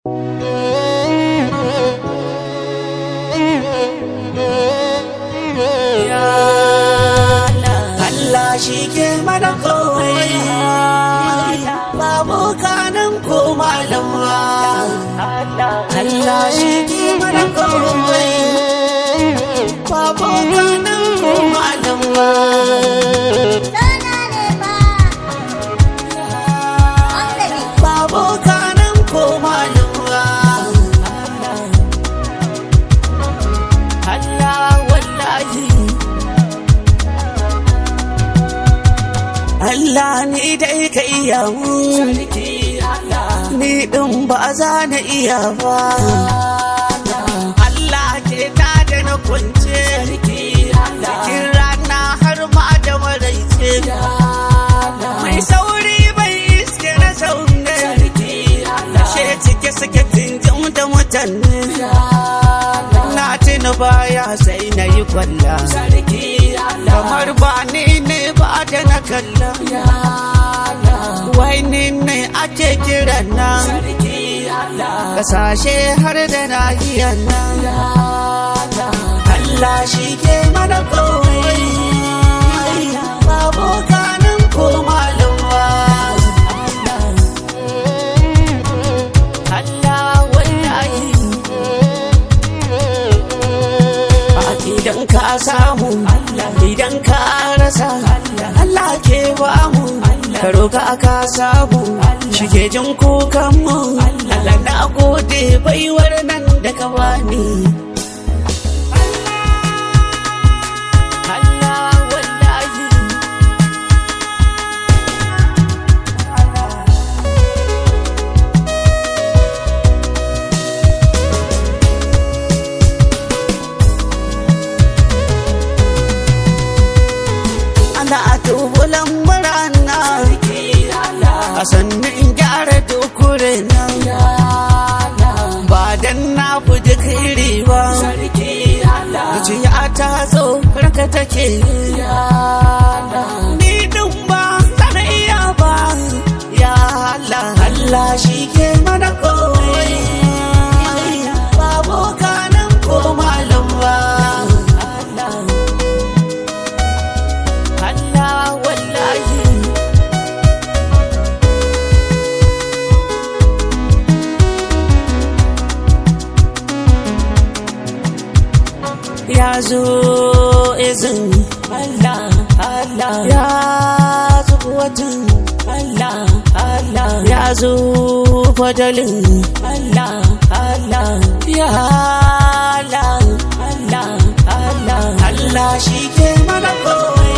Allah shi ke mana kawai babu kanan ko malama Allah shi ke mana kawai babu kanan ko malama babu kanan ko malama Allah wallahi Allah ni dai ka iya mun ni din ba za na iya ba Allah ke ta da na kwance cikin rana har ma da maraice mai sauri bai iske na zaune she cike suke tinjin da mutane na tuna baya sai na yi kwalla kamar ba ni ne ba da na kalla wai ni ne ake kira nan kasashe har da nahiyar nan Allah shi ke mana kawai babu kanin ko malumwa Allah wallahi idan ka samu idan ka rasa Allah ke ba mu ka roka aka samu shige jin kukan mu Allah na gode baiwar nan da ka bani Allah wallahi ana tubulan murana a sannan gyara dokure nan ba dan na fuji kairi ba zuciya ta zo raka take ni din ba zan iya ba ya Allah Allah shi ke mana kawai babu kanan ko malam ba Allah wallahi ya zo izini Allah Allah ya zo watan Allah Allah ya zo fadalin Allah Allah ya Allah Allah Allah Allah shi ke mana kawai